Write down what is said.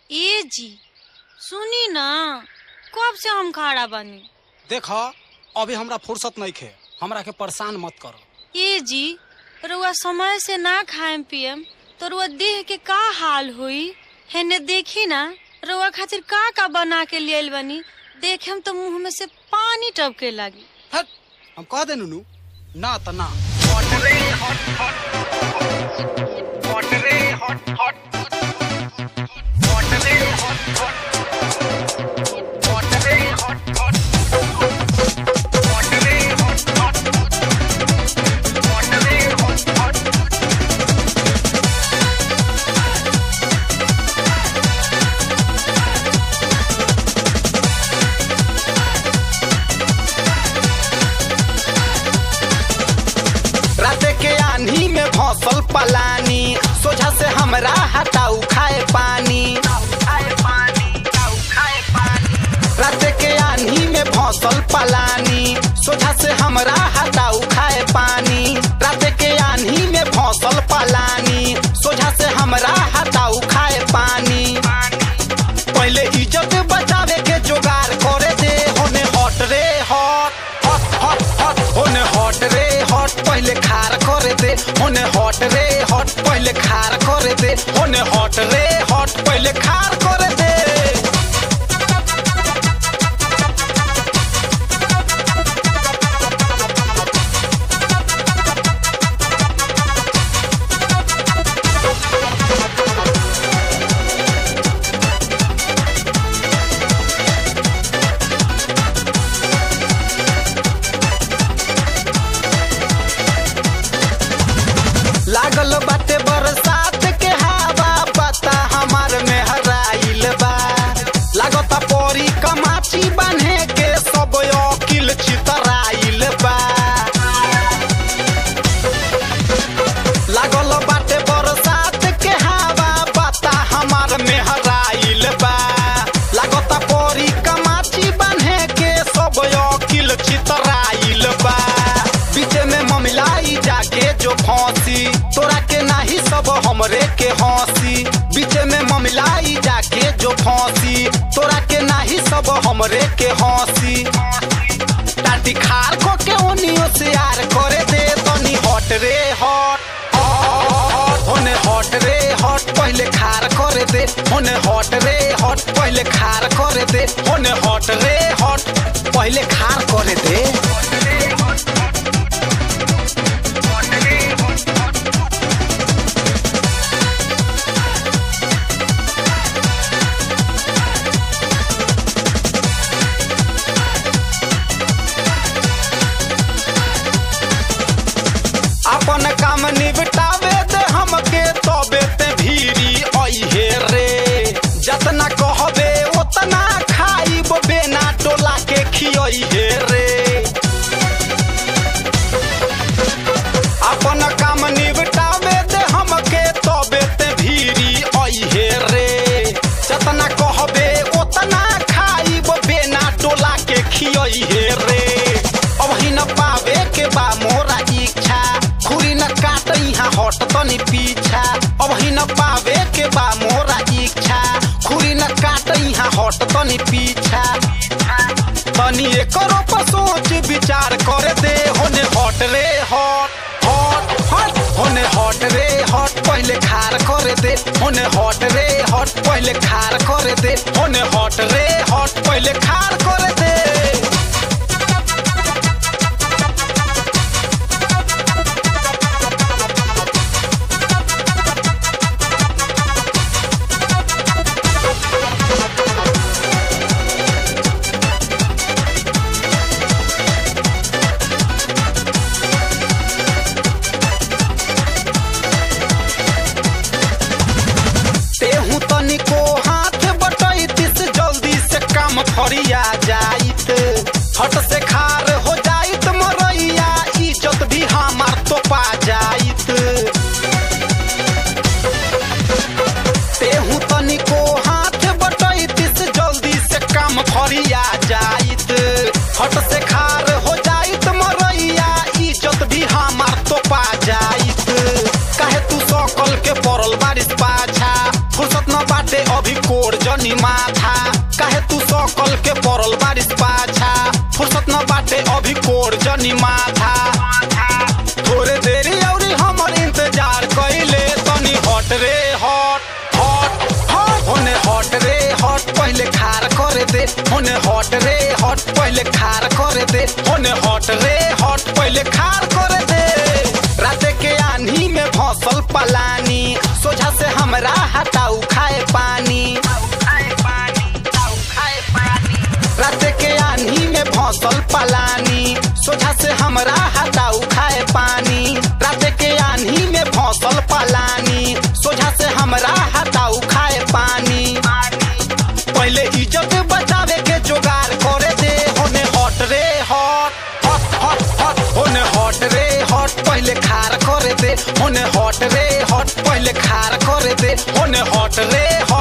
ए जी सुनी ना कब से हम खड़ा बानी देख अभी हमरा फुर्सत नहीं खे हमरा के परेशान मत करो ए जी रुआ समय से ना खाएम पियम तो रुआ देह के का हाल हुई हेने देखी ना रुआ खातिर का का बना के लियल बनी देखेम तो मुंह में से पानी टपके लगी हट हम कह दे नुनू ना त ना रात के आंधी में भौसल पलानी सोझा से हमरा हटाऊ खाए पानी रात के आंधी में भौसल पलानी सोझा से हमरा हटाऊ खाए पानी रात के आंधी में भौसल पलानी सोझा से हमरा हटाऊ खाए पानी पहले इज्जत बचावे के जुगाड़ करे दे होने हट रे हट हट हट हट होने हट रे हट पहले खार करे दे होने हट रे हट पहले खार करे दे होने हट रे हट पहले खार करे दे लागल बाटे बरसात के हवा पता हमार में हराइल बा लागता परी कमाची बांधे के सब अकिल चितराइल बा लागल बाटे बरसात के हवा पता हमार में हराइल बा लागता परी कमाची बांधे के सब अकिल चितराइल बा बीच में ममिलाई जाके जो फांसी तोरा के नाही सब हमरे के हंसी बीच में ममिलाई जाके जो फांसी तोरा के नाही सब हमरे के हंसी टाटी खार को के ओनियो से यार करे दे तनी हट रे हट हट, होने हट रे हट पहले खार करे दे होने हट रे हट पहले खार करे दे होने हट रे हट पहले खार करे दे अपन काम निपटावे दे हमके तबे ते भीरी अइहे रे जतना कहबे ओतना खाइब बेना टोला के खियइहे रे अपन काम निपटावे दे हमके तबे ते भीरी अइहे रे जतना कहबे ओतना खाइब बेना टोला के खियइहे रे अब ही न पावे के बा मोरा इच्छा खुरी न काट यहाँ हट तनी पीछा अब ही न पावे के बा मोरा इच्छा खुरी न काट यहाँ हट तनी पीछा तनी एकरो पर सोच विचार करे दे होने हट रे हट हट हट होने हट रे हट पहले खार करे दे होने हट रे हट पहले खार करे दे होने हट रे हट पहले खार करे दे तेहू तनिको हाथ बटैतिस जल्दी से काम फरिया जाइत हट से खार हो जाइत मरैया इज्जत भी हमार तो पा जाइत तेहू तनिको हाथ बटैतिस जल्दी से काम फरिया जाइत हट से खार हो जाइत मरैया इज्जत भी हमार तो पा जाइत काहे तू सकल के पड़ल बारिश पाछा फुर्सत न बाटे अभी कोर जनी माथा काहे तू सकल के पड़ल बारिश पाछा फुर्सत न बाटे अभी कोर जनी माथा थोड़े देरी औरी हमर इंतजार कइले तनी हट रे हट हट हट होने हट रे हट पहले खार करे दे होने हट रे हट पहले खार करे दे होने हट रे हट पहले खार करे दे राते के आन्ही में भौसल पलानी सोझा से हमरा हटाऊ खाए पानी राते के आन्ही में भौसल पलानी सोझा से हमरा हटाऊ खाए पानी राते के आन्ही में भौसल पलानी सोझा से हमरा हटाऊ खाए पानी पहले इज्जत बचावे के जोगार करे दे होने हट रे हट हट हट हट होने हट रे हट पहले खार करे दे होने हट रे हट पहले खार करे दे होने हट रे हट